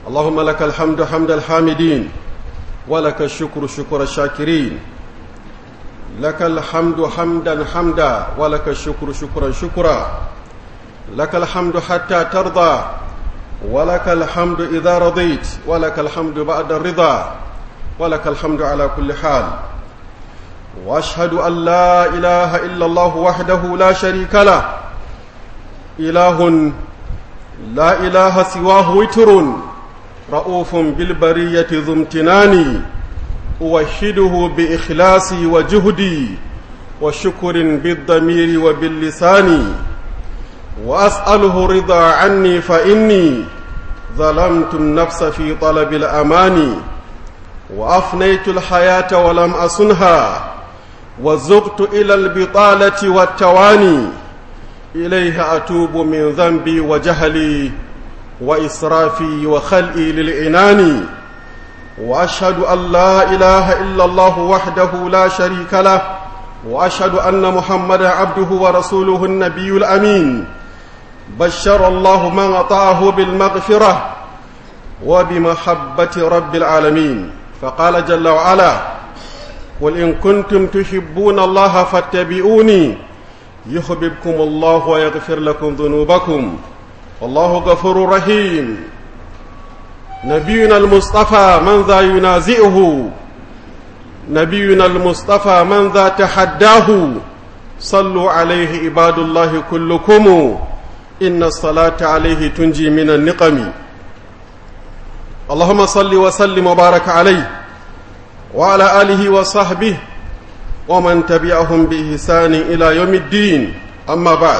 اللهم لك الحمد حمد الحامدين ولك الشكر شكر الشاكرين لك الحمد حمدا حمدا ولك الشكر شكرا شكرا لك الحمد حتى ترضى ولك الحمد إذا رضيت ولك الحمد بعد الرضا ولك الحمد على كل حال واشهد ان لا اله الا الله وحده لا شريك له اله لا اله سواه وتر رؤوف بالبريه ذو امتنان اوحده باخلاصي وجهدي وشكر بالضمير وباللسان واساله رضا عني فاني ظلمت النفس في طلب الامان وافنيت الحياه ولم اصنها وزغت الى البطاله والتواني اليه اتوب من ذنبي وجهلي واسرافي وخلئي للعنان واشهد ان لا اله الا الله وحده لا شريك له واشهد ان محمدا عبده ورسوله النبي الامين بشر الله من اطاعه بالمغفره وبمحبه رب العالمين فقال جل وعلا قل إن كنتم تحبون الله فاتبعوني يحببكم الله ويغفر لكم ذنوبكم والله غفور رحيم نبينا المصطفى من ذا ينازئه نبينا المصطفى من ذا تحداه صلوا عليه عباد الله كلكم إن الصلاة عليه تنجي من النقم اللهم صل وسلم وبارك عليه وعلى آله وصحبه ومن تبعهم بإحسان إلى يوم الدين أما بعد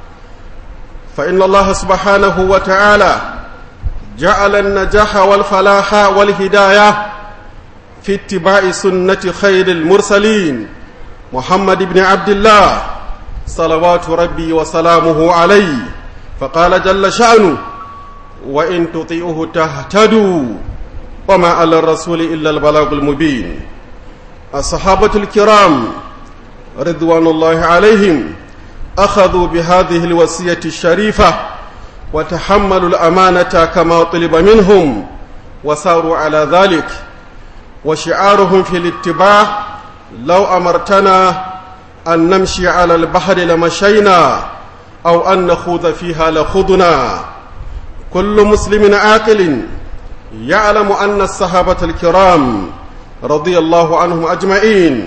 فإن الله سبحانه وتعالى جعل النجاح والفلاح والهداية في اتباع سنة خير المرسلين محمد بن عبد الله صلوات ربي وسلامه عليه فقال جل شأنه وإن تطيعه تهتدوا وما على الرسول إلا البلاغ المبين الصحابة الكرام رضوان الله عليهم أخذوا بهذه الوصية الشريفة وتحملوا الأمانة كما طلب منهم وساروا على ذلك وشعارهم في الاتباع لو أمرتنا أن نمشي على البحر لمشينا أو أن نخوض فيها لخضنا كل مسلم عاقل يعلم أن الصحابة الكرام رضي الله عنهم أجمعين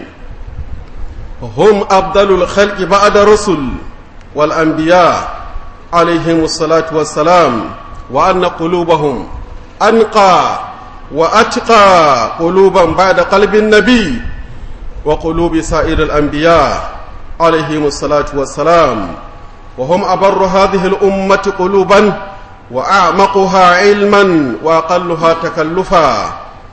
هم أفضل الخلق بعد الرسل والأنبياء عليهم الصلاة والسلام وأن قلوبهم أنقى وأتقى قلوبا بعد قلب النبي وقلوب سائر الأنبياء عليهم الصلاة والسلام وهم أبر هذه الأمة قلوبا وأعمقها علما وأقلها تكلفا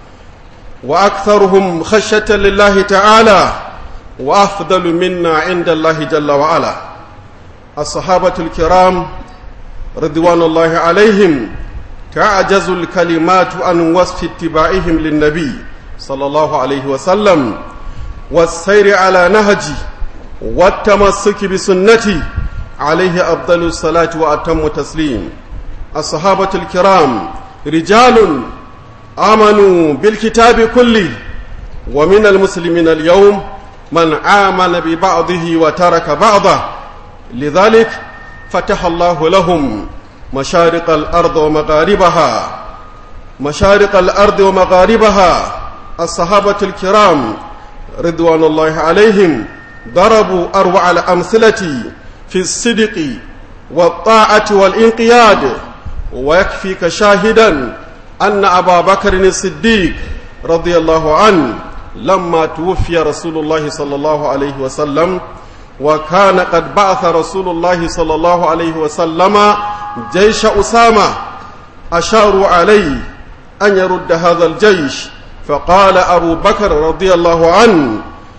وأكثرهم خشية لله تعالى وأفضل منا عند الله جل وعلا الصحابة الكرام رضوان الله عليهم تعجز الكلمات عن وصف اتباعهم للنبي صلى الله عليه وسلم والسير على نهجه والتمسك بسنته عليه أفضل الصلاة وأتم تسليم الصحابة الكرام رجال آمنوا بالكتاب كله ومن المسلمين اليوم من آمن ببعضه وترك بعضه لذلك فتح الله لهم مشارق الأرض ومغاربها مشارق الأرض ومغاربها الصحابة الكرام رضوان الله عليهم ضربوا أروع الأمثلة في الصدق والطاعة والإنقياد ويكفيك شاهدا أن أبا بكر الصديق رضي الله عنه لما توفي رسول الله صلى الله عليه وسلم وكان قد بعث رسول الله صلى الله عليه وسلم جيش أسامة أشاروا عليه أن يرد هذا الجيش فقال أبو بكر رضي الله عنه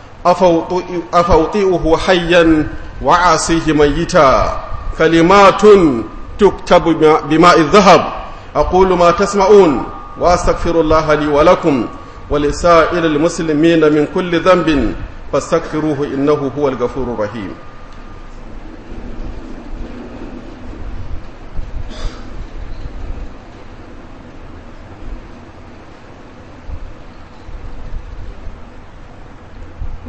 أفوطئه حيا وعاصيه ميتا كلمات تكتب بماء الذهب أقول ما تسمعون وأستغفر الله لي ولكم ولسائر المسلمين من كل ذنب فاستغفروه إنه هو الغفور الرحيم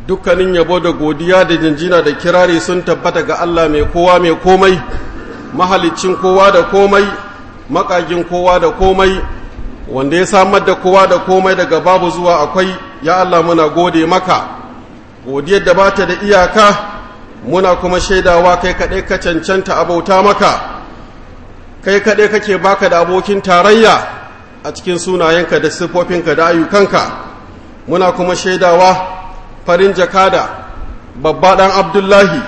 dukkanin yabo da godiya da jinjina da kirari sun tabbata ga Allah mai kowa mai komai mahalicin kowa da komai makagin kowa da komai wanda ya samar da kowa da komai daga babu zuwa akwai ya Allah muna gode maka godiyar da bata da iyaka muna kuma shaidawa kai kaɗai ka cancanta abauta maka kai kaɗai kake baka da abokin tarayya a cikin sunayenka da siffofinka da ayyukanka muna kuma shaidawa farin jakada babba ɗan abdullahi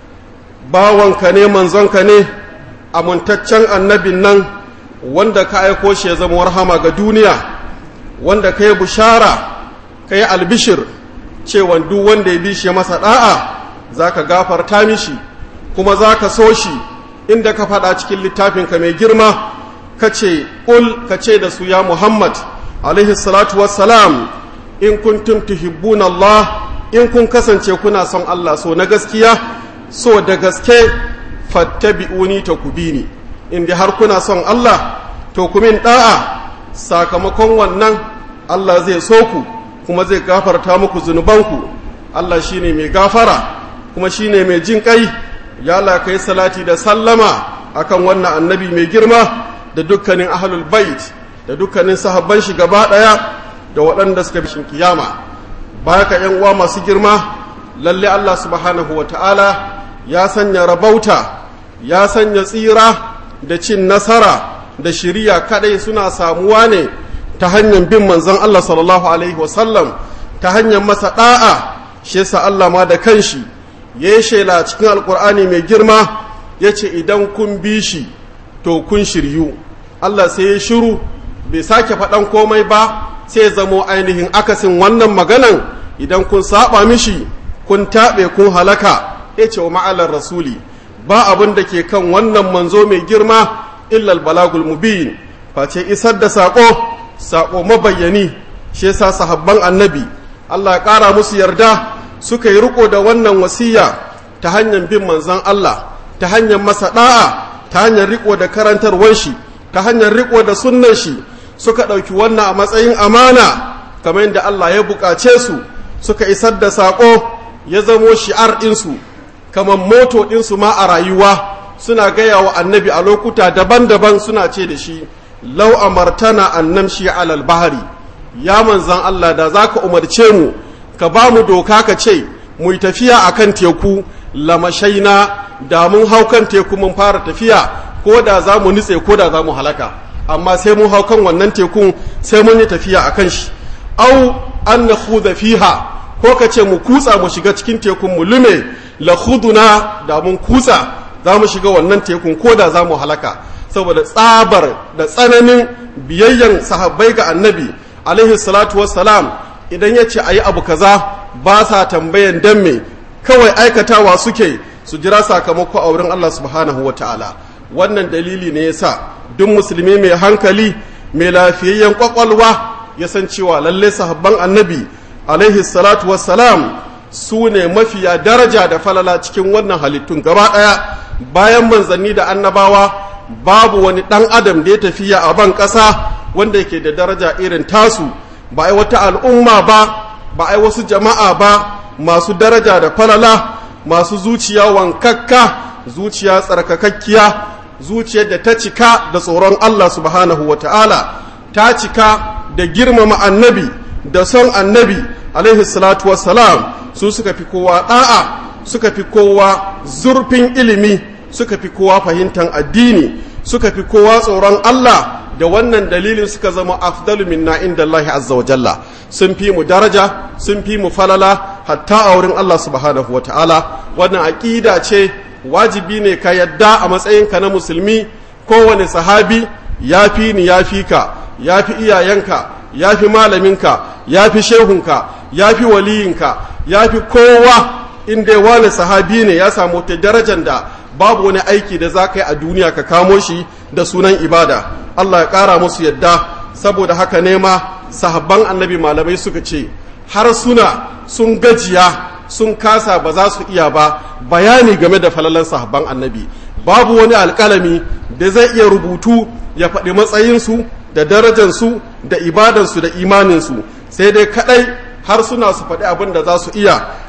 bawanka ne manzonka ne amintaccen annabin nan wanda ka aiko shi ya zama warhama ga duniya wanda ka yi bushara ka yi albishir cewa duk wanda ya bi shi masa ɗa'a za ka gafarta mishi kuma za ka so shi inda ka faɗa cikin littafinka mai girma ka ce ƙul ka ce da su ya muhammad alaihi salatu wassalam in kuntum tuhibbuna Allah in kun kasance kuna son Allah so na gaskiya so da gaske fattabi'uni ta kubini in dai har kuna son Allah to ku min da'a sakamakon wannan Allah zai so ku kuma zai gafarta muku zunubanku Allah shine mai gafara kuma shine mai jin kai ya Allah kai salati da sallama akan wannan annabi mai girma da dukkanin ahlul bait da dukkanin sahabban shi gaba daya da waɗanda suka bishin kiyama baya ka ‘yan uwa masu girma lalle Allah subhanahu wa ta'ala ya sanya rabauta ya sanya tsira da cin nasara da shiriya kadai suna samuwa ne ta hanyar bin manzon Allah sallallahu alaihi wasallam ta hanyar masa ɗa'a shi yasa Allah ma da kanshi ya yi shela cikin alkur'ani mai girma ya ce idan kun bi shi to kun shiryu Allah sai ya shiru bai sake faɗan komai ba sai zamo ainihin akasin wannan maganan idan kun saba mishi kun taɓe kun halaka ya ce wa ma'alar rasuli ba abin da ke kan wannan manzo mai girma illal balagul mubin face isar da saƙo saƙo mabayyani shi yasa sahabban annabi Allah ya ƙara musu yarda suka yi riko da wannan wasiya ta hanyar bin manzon Allah ta hanyar masa ɗa'a ta hanyar riko da karantarwar shi ta hanyar riko da sunnan shi suka ɗauki wannan a matsayin amana kamar yadda Allah ya buƙace su suka isar da saƙo ya zamo shi'ar ɗinsu kamar moto ɗinsu ma a rayuwa suna gaya wa annabi a lokuta daban-daban suna ce da shi lau amartana annam shi alal bahari ya manzan Allah da za ka umarce mu ka ba mu doka ka ce mu yi tafiya a kan teku lamashaina da mun hau kan teku mun fara tafiya ko da za mu nutse ko da za mu halaka amma sai mun hau kan wannan tekun sai mun yi tafiya a kan shi au an na fiha ko ka ce mu kutsa mu shiga cikin tekun mu lume la khuduna da mun kutsa za mu shiga wannan tekun ko da za mu halaka saboda tsabar da tsananin biyayyan sahabbai ga annabi alaihi salatu wassalam idan ya ce a yi abu kaza ba sa tambayan dan me kawai aikatawa suke su jira sakamako a wurin Allah subhanahu wa ta'ala wannan dalili ne yasa duk musulmi mai hankali mai lafiyayyen kwakwalwa ya san cewa lalle sahabban annabi alaihi salatu wassalam su ne mafiya daraja da falala cikin wannan halittun gaba ɗaya bayan manzanni da annabawa babu wani ɗan adam da ya tafiya a ban ƙasa wanda yake da daraja irin tasu ba ai wata al'umma ba ba ai wasu jama'a ba masu daraja da falala masu zuciya wankakka zuciya tsarkakakkiya zuciyar da ta cika da tsoron Allah subhanahu wa ta'ala ta cika da girmama annabi da son annabi alaihi salatu wassalam su suka fi kowa ɗa'a suka fi kowa zurfin ilimi suka fi kowa fahimtar addini suka fi kowa tsoron Allah da wannan dalilin suka zama afdalu minna inda Allah azza wa jalla sun fi mu daraja sun fi mu falala hatta a wurin Allah subhanahu wa ta'ala wannan aƙida ce wajibi ne ka yadda a matsayinka na musulmi kowane sahabi ya fi ni ya fi ka ya fi iyayenka ya fi malaminka ya fi shehunka ya fi waliyinka ya fi kowa inda ya wani sahabi ne ya samu ta darajar da babu wani aiki da za ka yi a duniya ka kamo shi da sunan ibada Allah ya ƙara musu yadda saboda haka nema sahabban annabi malamai suka ce har suna sun gajiya sun kasa ba za su iya ba bayani game da falalan sahabban annabi babu wani alƙalami da zai iya rubutu ya faɗi matsayinsu da darajansu da ibadansu da imaninsu sai dai kaɗai har suna su faɗi abin da za su iya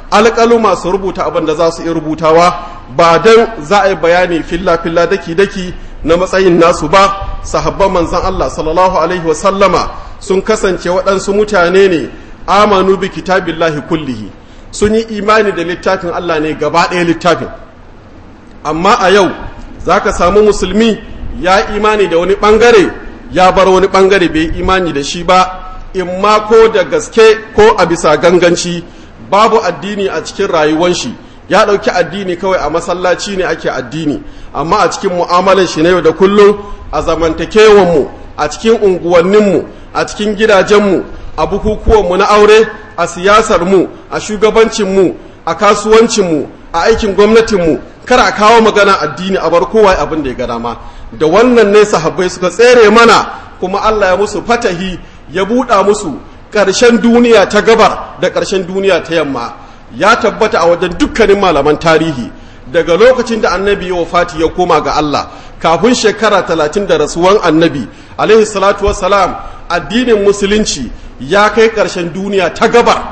alƙalu masu rubuta abin da za su iya rubutawa ba don za a yi bayani filla-filla daki-daki na matsayin nasu ba sahabban manzan Allah sallallahu alaihi wasallama sun kasance waɗansu mutane ne amanu bi kitabillahi kullihi sun yi imani da littafin Allah ne gaba ɗaya littafin amma a yau za ka samu musulmi ya imani da wani ɓangare ya bar wani ɓangare bai imani da shi ba in ma ko da gaske ko a bisa ganganci babu addini a cikin rayuwan shi ya ɗauki addini kawai a masallaci ne ake addini amma a cikin mu'amalar shi na yau da kullum a zamantakewanmu a cikin unguwanninmu a cikin gidajenmu a bukukuwanmu na aure a siyasarmu a shugabancinmu a kasuwancinmu a aikin gwamnatinmu kar a kawo magana addini a bar kowa abin da ya ga dama da wannan ne sahabbai suka tsere mana kuma Allah ya musu fatahi ya buɗa musu ƙarshen duniya ta gabar da ƙarshen duniya ta yamma ya tabbata a wajen dukkanin malaman tarihi daga lokacin da annabi ya wafati ya koma ga Allah kafin shekara talatin da rasuwan annabi alaihi salatu wassalam addinin musulunci ya kai ƙarshen duniya ta gabar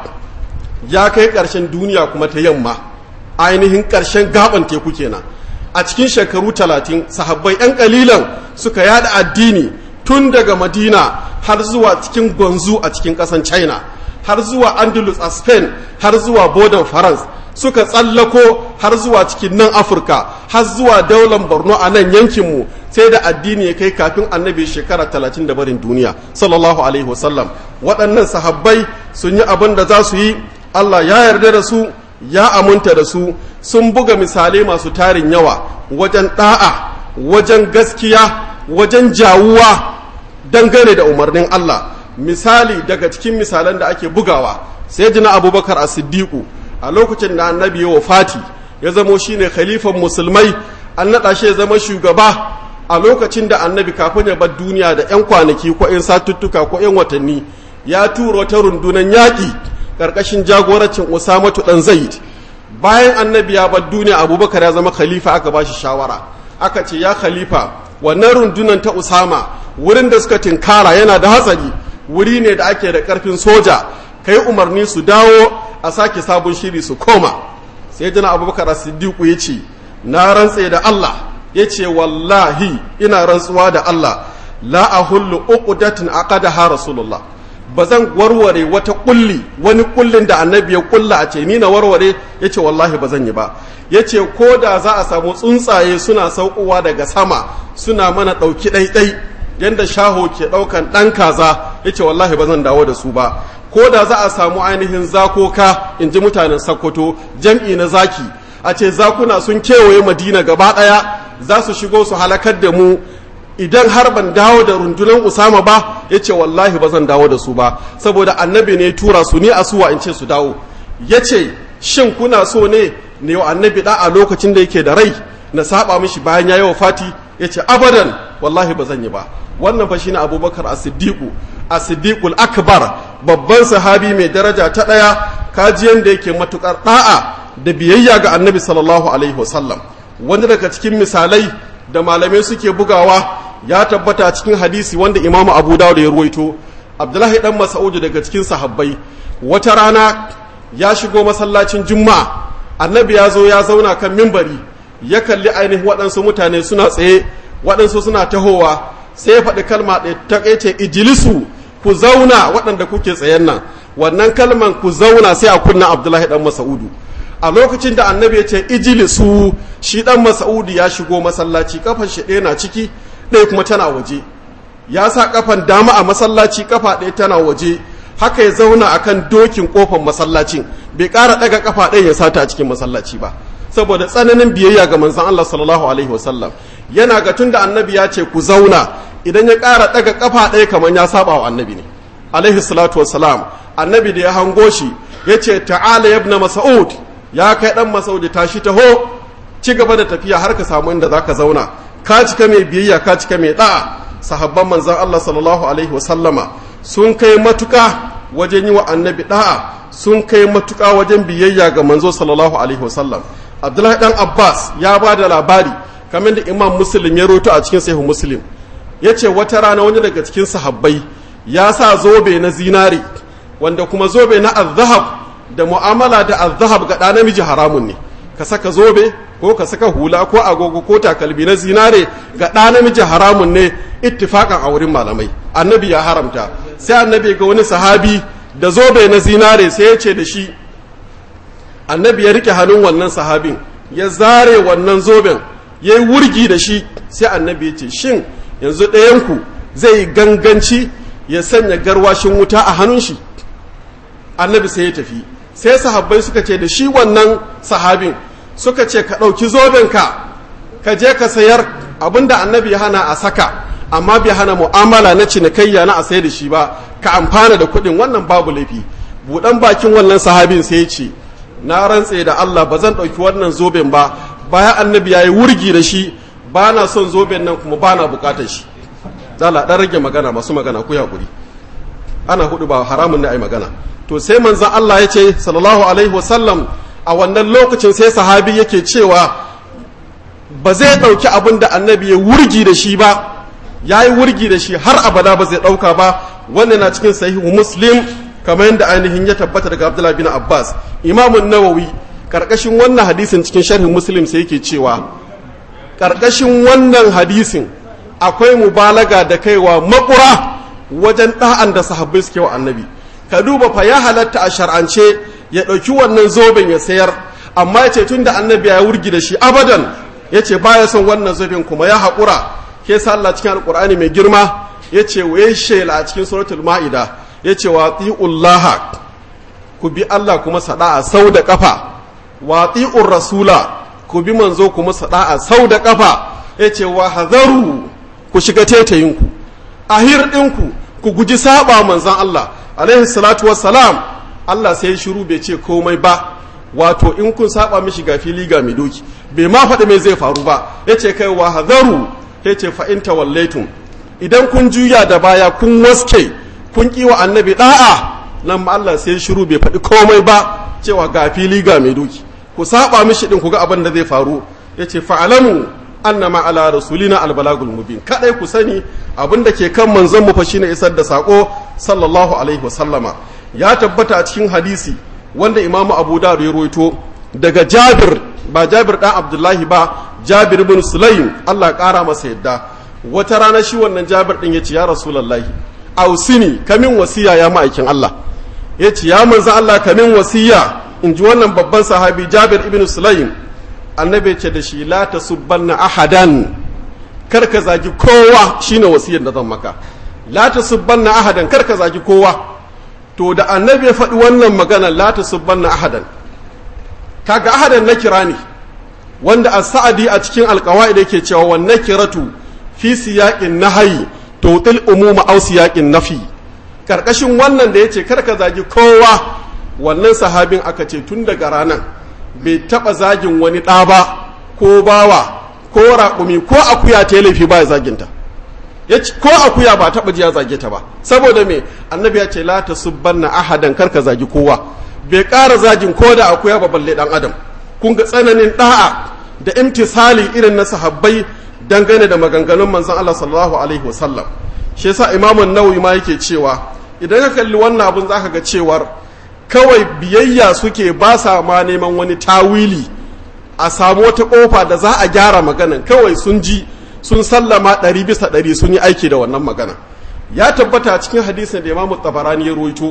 ya kai ƙarshen duniya kuma ta yamma ainihin ƙarshen gaban teku kenan a cikin shekaru talatin sahabbai 'yan ƙalilan suka yada addini tun daga madina har zuwa cikin gwanzu a cikin ƙasan china har zuwa andalus a spain har zuwa bodan france suka tsallako har zuwa cikin nan afirka har zuwa daular borno a nan yankinmu sai da addini ya kai kafin annabi shekara talatin da barin duniya sallallahu alaihi wasallam waɗannan sahabbai sun yi abin da za su yi allah ya yarda da su ya aminta da su sun buga misalai masu tarin yawa wajen ɗa'a wajen gaskiya wajen jawuwa dangane da umarnin Allah misali daga cikin misalan da ake bugawa sai jina abubakar a siddiƙu a lokacin da annabi ya wafati ya zamo shine khalifan musulmai an naɗa shi ya zama shugaba a lokacin da annabi kafin ya bar duniya da 'yan kwanaki ko 'yan satuttuka ko 'yan watanni ya tura wata rundunar yaƙi ƙarƙashin jagorancin usamatu ɗan zaid bayan annabi ya bar duniya abubakar ya zama khalifa aka ba shi shawara aka ce ya khalifa wannan rundunar ta usama wurin da suka tinkara yana da hatsari wuri ne da ake da ƙarfin soja kai umarni su dawo a sake sabon shiri su koma sai jana abubakar siddiqu ya ce na rantse da allah ya ce wallahi ina rantsuwa da allah la ahullu uqdatin aqadaha rasulullah ba zan warware wata kulli wani kullin da annabi ya kulla a ce ni na warware ya ce wallahi ba zan yi ba ya ce ko da za a samu tsuntsaye suna saukowa daga sama suna mana ɗauki ɗaiɗai yadda shaho ke ɗaukan ɗan kaza ya ce wallahi ba zan dawo da su ba ko da za a samu ainihin zakoka in ji mutanen sakkwato jam'i na zaki a ce zakuna sun kewaye madina gaba ɗaya za su shigo su halakar da mu idan har ban dawo da rundunar usama ba ya ce wallahi ba zan dawo da su ba saboda annabi ne tura su ni asuwa in ce su dawo ya ce shin kuna so ne ne wa annabi da a lokacin da yake da rai na saba mishi bayan ya yi wafati ya ce abadan wallahi ba zan yi ba wannan fa shine abubakar as-siddiqu as-siddiqul akbar babban sahabi mai daraja ta daya kajiyan da yake matukar da'a da biyayya ga annabi sallallahu alaihi wasallam wanda daga cikin misalai da malamai suke bugawa ya tabbata cikin hadisi wanda imamu abu dawud ya ruwaito abdullahi dan mas'ud daga cikin sahabbai wata rana ya shigo masallacin juma'a annabi ya zo ya zauna kan mimbari ya kalli ainihin waɗansu mutane suna tsaye waɗansu suna tahowa sai ya faɗi kalma ɗaya ta ce ijilisu ku zauna waɗanda kuke tsayen nan wannan kalman ku zauna sai a kunna abdullahi dan mas'udu a lokacin da annabi ya ce ijilisu shi dan mas'udu ya shigo masallaci kafan shi ɗaya na ciki ɗaya kuma tana waje ya sa kafan dama a masallaci kafa ɗaya tana waje haka ya zauna akan dokin kofar masallacin bai ƙara ɗaga kafa ɗaya ya sata a cikin masallaci ba saboda tsananin biyayya ga manzon Allah sallallahu alaihi wasallam yana ga tunda annabi ya ce ku zauna idan ya ƙara ɗaga kafa ɗaya kamar ya saba wa annabi ne alaihi salatu wassalam annabi da ya hango shi ya ce ta'ala ibn mas'ud ya kai dan mas'ud tashi taho ci gaba da tafiya har ka samu inda zaka zauna ka cika mai biyayya ka cika mai da'a sahabban manzon Allah sallallahu alaihi wasallama sun kai matuka wajen yi wa annabi da'a sun kai matuka wajen biyayya ga manzo sallallahu alaihi wasallam abdullahi dan abbas ya ba da labari kamar da imam muslim ya roto a cikin sahihu muslim ya ce wata rana wani daga cikin sahabbai ya sa zobe na zinari wanda kuma zobe na azhab da mu'amala da azhab ga ɗa namiji haramun ne ka saka zobe ko ka saka hula ko agogo ko takalmi na zinare ga ɗa namiji haramun ne ittifakan a wurin malamai annabi ya haramta sai annabi ga wani sahabi da zobe na zinare sai ya ce da shi annabi ya rike hannun wannan sahabin ya zare wannan zoben ya yi wurgi da shi sai annabi ya ce shin yanzu ɗayanku zai ganganci ya sanya garwashin wuta a hannun shi annabi sai ya tafi sai sahabbai suka ce da shi wannan sahabin suka ce ka ɗauki zobenka ka je ka sayar abinda annabi ya hana a saka amma bai hana mu'amala na cinikayya na a sai da shi ba ka amfana da kuɗin wannan babu laifi buɗan bakin wannan sahabin sai ya ce na rantse da Allah ba zan ɗauki wannan zoben ba bayan annabi ya yi wurgi da shi ba na son zoben nan kuma ba na bukatar shi zala ɗan rage magana masu magana ku yaƙuri ana hudu ba haramun na ai magana to sai manzan Allah ya ce sallallahu alaihi wasallam a wannan lokacin sai sahabi yake cewa ba zai ɗauki abin da annabi ya wurgi da shi ba ya yi wurgi da shi har abada ba zai ɗauka ba wannan na cikin sahihu muslim kamar yadda ainihin ya tabbata daga abdullahi bin abbas imamun nawawi karkashin wannan hadisin cikin sharhin muslim sai yake cewa karkashin wannan hadisin akwai mubalaga da kaiwa makura wajen ɗa'an da sahabbai suke wa annabi ka duba fa ya halatta a shar'ance ya ɗauki wannan zoben ya sayar amma ya ce tun da annabi ya wurgi da shi abadan ya ce baya son wannan zoben kuma ya haƙura ke sa Allah cikin alƙur'ani mai girma ya ce wa ya shela a cikin suratul ma'ida ya ce wa tsi'ullaha ku bi Allah kuma sada'a sau da ƙafa wa tsi'ur rasula ku bi manzo kuma sada'a sau da ƙafa ya ce wa hazaru ku shiga tetayinku a hirɗinku ku guji saba manzan Allah alaihi salatu wassalam Allah sai ya shiru bai ce komai ba wato in kun saba mishi ga fili ga mai doki bai ma faɗi mai zai faru ba ya ce kai wa hazaru ya ce fa'in tawallaitum idan kun juya da baya kun waske kun ƙi wa annabi ɗa'a nan ma Allah sai shiru bai faɗi komai ba cewa ga fili ga mai doki ku saba mishi ɗin ku ga abin da zai faru ya ce fa'alamu annama ala rasulina albalagul mubin kadai ku sani abin da ke kan manzon mu fa shine isar da sako sallallahu alaihi wasallama ya tabbata a cikin hadisi wanda imamu abu dawud ya rawaito daga jabir ba jabir dan abdullahi ba jabir bin sulaim Allah kara masa yadda wata rana shi wannan jabir din yace ya rasulullahi ausini kamin wasiya ya ma'aikin Allah yace ya manzo Allah kamin wasiya in ji wannan babban sahabi jabir ibn sulaim annabi ce da shi la tasubbanna ahadan kar ka zagi kowa shine wasiyar da zan maka la tasubbanna ahadan kar ka zagi kowa to da annabi ya faɗi wannan magana la tasubbanna ahadan kaga ahadan na kira ne wanda as-sa'di a cikin alqawaid yake cewa wan nakiratu fi siyaqin nahyi tutil umuma aw siyaqin nafi karkashin wannan da yace kar ka zagi kowa wannan sahabin aka ce tun daga ranan bai taba zagin wani ɗa ba ko bawa ko raƙumi ko akuya ta laifi ba ya zaginta ya ko akuya ba taɓa ji ya zage ta ba saboda me annabi ya ce la ta subbanna ahadan kar ka zagi kowa bai ƙara zagin ko da akuya ba balle ɗan adam kun ga tsananin ɗa'a da imtisali irin na sahabbai dangane da maganganun manzon Allah sallallahu alaihi wasallam shi yasa imamun nawawi ma yake cewa idan ka kalli wannan abun zaka ga cewar kawai biyayya suke ba sa ma neman wani tawili a samu wata kofa da za a gyara maganan kawai sun ji sun sallama ɗari bisa ɗari sun yi aiki da wannan magana ya tabbata cikin hadisin da imamu tabarani ya ruwaito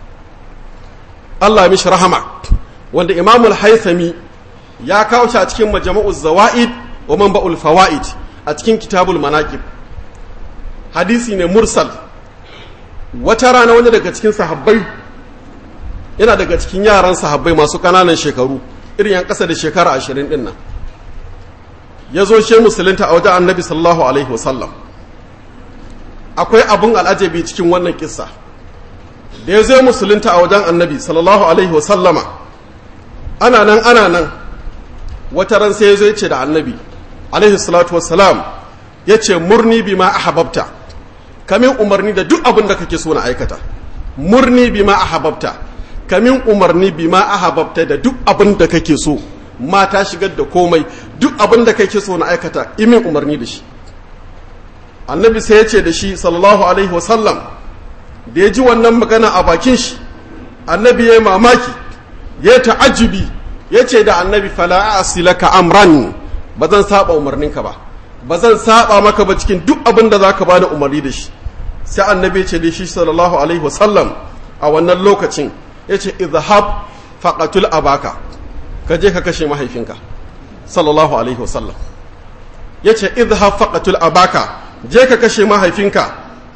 Allah mishi rahama wanda imamul haisami ya kawo shi a cikin majama'u zawa'id wa manba'ul fawaid a cikin kitabul manaqib hadisi ne mursal wata rana wani daga cikin sahabbai yana daga cikin yaran sahabbai masu kananan shekaru irin yan ƙasa da shekara ashirin ɗin nan ya zo she musulunta a wajen annabi sallallahu alaihi wasallam akwai abun al'ajabi cikin wannan kissa da ya zo musulunta a wajen annabi sallallahu alaihi wasallama ana nan ana nan wata ran sai ya zo ya ce da annabi alaihi salatu wassalam ya ce murni bi ma ahababta kamin umarni da duk abin da kake so na aikata murni bi ma ahababta kamin umarni bi ma ahababta da duk abin da kake so mata shigar da komai duk abin da kake so na aikata imin umarni da shi annabi sai ya ce da shi sallallahu alaihi wasallam da ya ji wannan magana a bakin shi annabi ya yi mamaki ya ta'ajibi ya ce da annabi fala asilaka amran ba zan saba umarninka ba ba zan saba maka ba cikin duk abin da zaka bani umarni da shi sai annabi ya ce da shi sallallahu alaihi wasallam a wannan lokacin ya ce izhab faqatul abaka ka je ka kashe mahaifinka sallallahu alaihi wasallam ya ce izhab faqatul abaka je ka kashe mahaifinka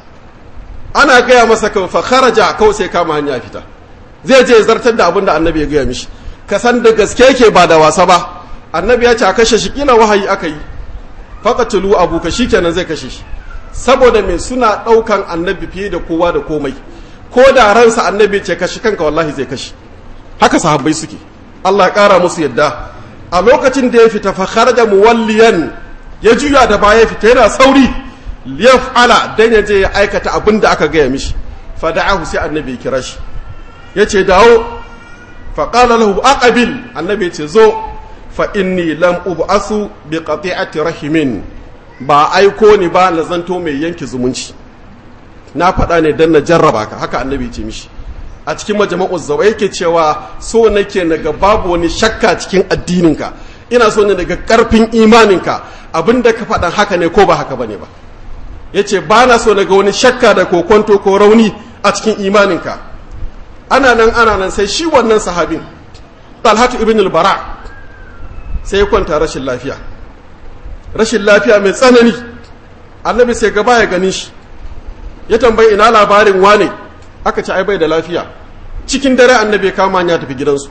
ana gaya masa kan fa kharaja kawai sai kama hanya fita zai je zartar da abin da annabi ya gaya mishi ka san da gaske yake ba da wasa ba annabi ya ce a kashe shi kila wahayi aka yi faqatulu abuka shikenan zai kashe shi saboda mai suna daukan annabi fiye da kowa da komai ko da ransa annabi ce kashi kanka wallahi zai kashi haka sahabbai suke Allah ya kara musu yadda a lokacin da ya fita fa kharaja muwalliyan ya juya da baya fita yana sauri liyaf'ala dan ya je ya aikata abin da aka gaya mishi fa da'ahu sai annabi ya kira shi yace dawo fa qala lahu aqbil annabi ya ce zo fa inni lam ub'asu bi qati'ati rahimin ba aiko ni ba na zanto mai yanke zumunci na faɗa ne dan na jarraba ka haka annabi ya ce mishi a cikin majama'u zawa yake cewa so nake naga babu wani shakka cikin addininka ina so ne daga karfin imaninka abinda ka faɗan haka ne ko ba haka bane ba yace ba na so naga wani shakka da kokonto ko rauni a cikin imaninka ana nan ana nan sai shi wannan sahabin Talhatu ibn al-Bara sai ya kwanta rashin lafiya rashin lafiya mai tsanani annabi sai gaba ya gani shi ya tambayi ina labarin wane aka ci ai bai da lafiya cikin dare annabi ya kama ya tafi gidansu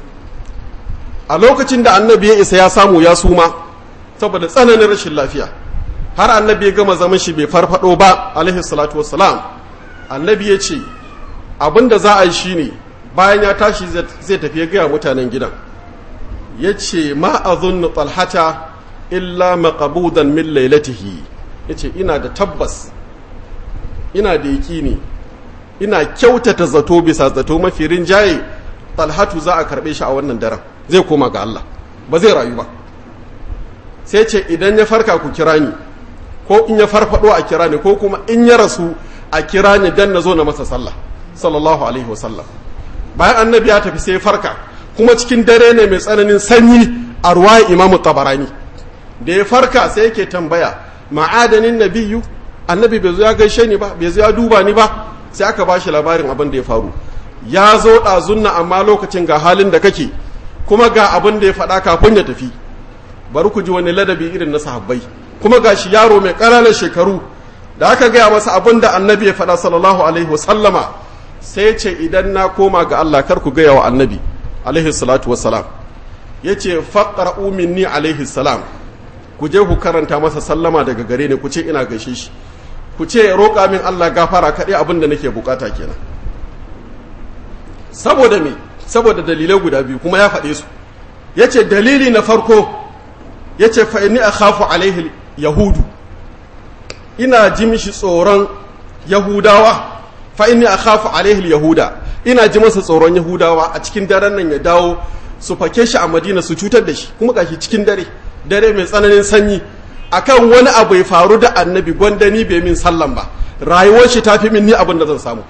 a lokacin da annabi ya isa ya samu ya suma saboda tsananin rashin lafiya har annabi ya gama zaman shi bai farfado ba alaihi salatu wassalam annabi ya ce abin da za a yi shine bayan ya tashi zai tafi ya gaya mutanen gidan ya ce ma a zunnu talhata illa maqabudan min lailatihi ya ce ina da tabbas ina da yaƙini ina kyautata zato bisa zato mafi rinjaye talhatu za a karɓe shi a wannan daren zai koma ga Allah ba zai rayu ba sai ce idan ya farka ku kira ni ko in ya farfado a kira ni ko kuma in ya rasu a kira ni dan na zo na masa sallah sallallahu alaihi wasallam bayan annabi ya tafi sai farka kuma cikin dare ne mai tsananin sanyi a ruwaya imamu tabarani da ya farka sai yake tambaya ma'adanin nabiyu annabi bai zo ya gaishe ni ba bai zo ya duba ni ba sai aka ba shi labarin abin da ya faru ya zo ɗazunna amma lokacin ga halin da kake kuma ga abin da ya faɗa kafin ya tafi bari ku ji wani ladabi irin na sahabbai kuma ga shi yaro mai ƙananan shekaru da aka gaya masa abin da annabi ya faɗa sallallahu alaihi wasallama sai ce idan na koma ga Allah kar ku gaya wa annabi alaihi salatu wassalam ya ce faƙar'u minni alaihi salam ku je ku karanta masa sallama daga gare ni ku ce ina gaishe shi ku ce ya roƙa min Allah gafara kaɗai abin da nake bukata kenan saboda me saboda dalilai guda biyu kuma ya faɗe su ya ce dalili na farko ya ce fa'ini a khafu alaihi yahudu ina ji mishi tsoron yahudawa fa'ini a khafu alaihi yahuda ina ji masa tsoron yahudawa a cikin daren nan ya dawo su fake shi a madina su cutar da shi kuma gashi cikin dare dare mai tsananin sanyi akan wani abu ya faru da annabi gwanda ni bai min sallan ba rayuwar shi ta fi min ni abin da zan samu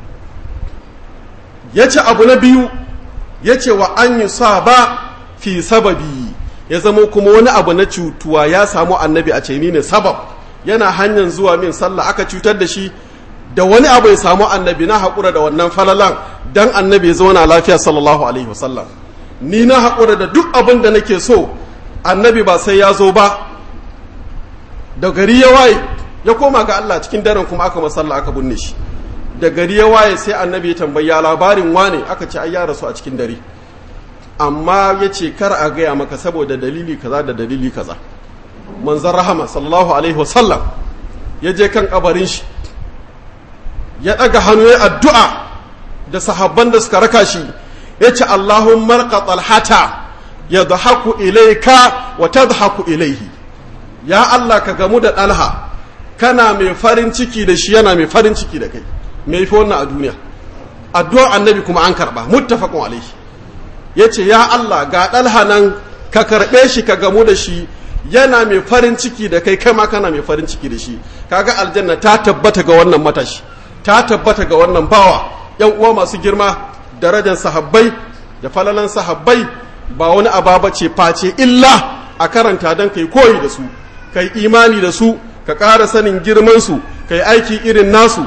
ya ce abu na biyu ya ce wa an yi sa ba fi sababi ya zama kuma wani abu na cutuwa ya samu annabi a ce ni ne sabab yana hanyar zuwa min sallah aka cutar da shi da wani abu ya samu annabi na haƙura da wannan falalan dan annabi ya zauna lafiya sallallahu alaihi wasallam ni na haƙura da duk abin da nake so annabi ba sai ya zo ba da gari ya waye ya koma ga Allah cikin daren kuma aka masalla aka binne shi da gari ya waye sai annabi ya tambaya labarin wane aka ce ai ya rasu a cikin dare amma ya ce kar a gaya maka saboda dalili kaza da dalili kaza manzon rahama sallallahu alaihi wasallam ya je kan kabarin shi ya ɗaga hannu ya addu'a da sahabban da suka raka shi ya ce Allahun marka talhata ya dhahaku ilaika wa tadhaku ilaihi ya Allah ka gamu da ɗalha kana mai farin ciki da shi yana mai farin ciki da kai mai fi wannan a duniya addu'ar annabi kuma an karɓa muttafaqun alaihi ya ce ya Allah ga ɗalha nan ka karɓe shi ka gamu da shi yana mai farin ciki da kai kama kana mai farin ciki da shi kaga aljanna ta tabbata ga wannan matashi ta tabbata ga wannan bawa yan uwa masu girma darajar sahabbai da falalan sahabbai ba wani ababa ce face illa a karanta don kai koyi da su kai imani da su ka ƙara sanin girman su kai aiki irin nasu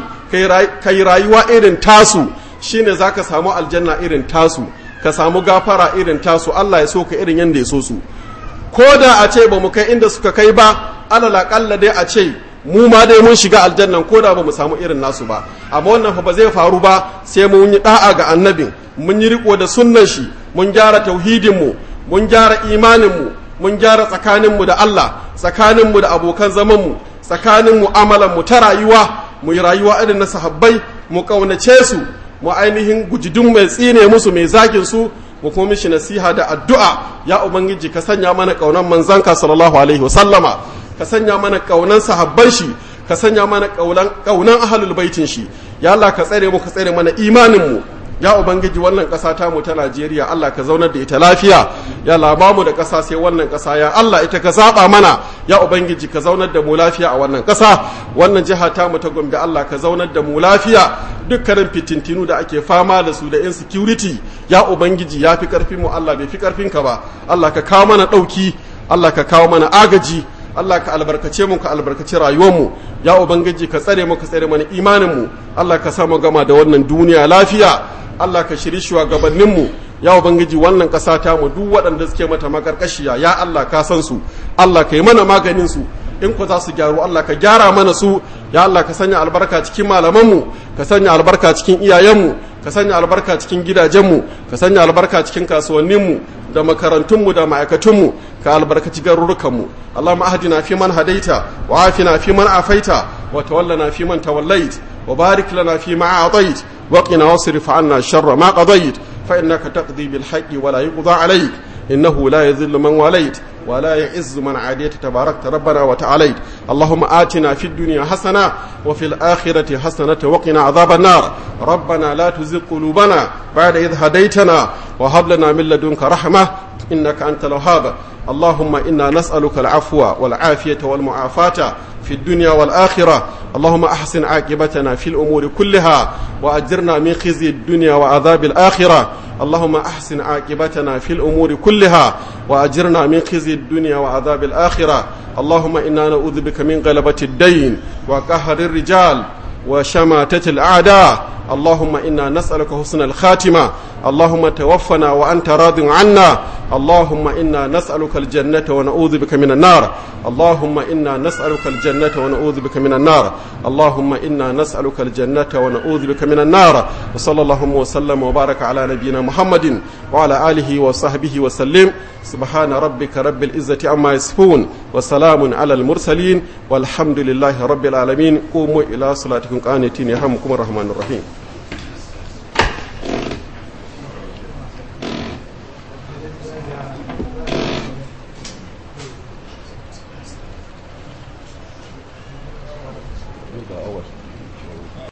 kai rayuwa irin tasu shine zaka samu aljanna irin tasu ka samu gafara irin tasu Allah ya so ka irin yanda ya so su ko da a ce ba mu kai inda suka kai ba alal aƙalla dai a ce mu ma dai mun shiga aljannan ko da ba mu samu irin nasu ba amma wannan fa ba zai faru ba sai mun yi da'a ga annabin mun yi riko da sunnan shi mun gyara tauhidin mu mun gyara imanin mu mun gyara tsakanin mu da Allah tsakanin mu da abokan zaman mu tsakanin mu'amalan mu ta rayuwa mu yi rayuwa irin na sahabbai mu kaunace su mu ainihin gujidun mai tsine musu mai zagin su mu kuma mishi nasiha da addu'a ya ubangiji ka sanya mana kaunan manzanka sallallahu alaihi wasallama ka sanya mana kaunan sahabban shi ka sanya mana kaunan kaunan ahlul baitin shi ya Allah ka tsare mu ka tsare mana imanin mu ya ubangiji wannan ƙasa ta mu ta Najeriya Allah ka zaunar da ita lafiya ya Allah mu da ƙasa sai wannan ƙasa ya Allah ita ka zaba mana ya ubangiji ka zaunar da mu lafiya a wannan ƙasa wannan jiha ta mu ta Gombe Allah ka zaunar da mu lafiya dukkanin fitintinu da ake fama da su da insecurity ya ubangiji ya fi karfin mu Allah bai fi karfin ka ba Allah ka kawo mana ɗauki Allah ka kawo mana agaji Allah ka albarkace mu ka albarkace rayuwarmu ya ubangiji ka tsare mu ka tsare mana imaninmu Allah ka sa mu gama da wannan duniya lafiya Allah ka shiri shugabanninmu ya ubangiji wannan ƙasa ta mu duk waɗanda suke mata makarkashiya ya Allah ka san su Allah ka yi mana maganin su in ku za su gyaru Allah ka gyara mana su ya Allah ka sanya albarka cikin malamanmu ka sanya albarka cikin iyayenmu ka sanya albarka cikin gidajenmu ka sanya albarka cikin kasuwanninmu da makarantunmu da ma'aikatunmu ka albarkaci garurukanmu Allahumma ahdina fi man hadaita wa afina fi man afaita wa tawallana fi man tawallait wa barik lana fi ma a'tait wa qina wasrif 'anna sharra ma qadait fa innaka taqdi bil haqqi wa la yuqda 'alayk innahu la yadhillu man walayt ولا يعز من عاديت تباركت ربنا وتعاليت اللهم آتنا في الدنيا حسنة وفي الآخرة حسنة وقنا عذاب النار ربنا لا تزغ قلوبنا بعد إذ هديتنا وهب لنا من لدنك رحمة إنك أنت الوهاب اللهم إنا نسألك العفو والعافية والمعافاة في الدنيا والآخرة اللهم أحسن عاقبتنا في الأمور كلها وأجرنا من خزي الدنيا وعذاب الآخرة اللهم أحسن عاقبتنا في الأمور كلها وأجرنا من خزي الدنيا وعذاب الآخرة اللهم إنا نعوذ بك من غلبة الدين وقهر الرجال وشماتة الأعداء اللهم إنا نسألك حسن الخاتمة اللهم توفنا وأنت راض عنا اللهم إنا نسألك الجنة ونعوذ بك من النار اللهم إنا نسألك الجنة ونعوذ بك من النار اللهم إنا نسألك الجنة ونعوذ بك من النار وصلى اللهم وسلم وبارك على نبينا محمد وعلى آله وصحبه وسلم سبحان ربك رب العزة عما يصفون وسلام على المرسلين والحمد لله رب العالمين قوموا إلى صلاتكم قانتين يرحمكم الرحمن الرحيم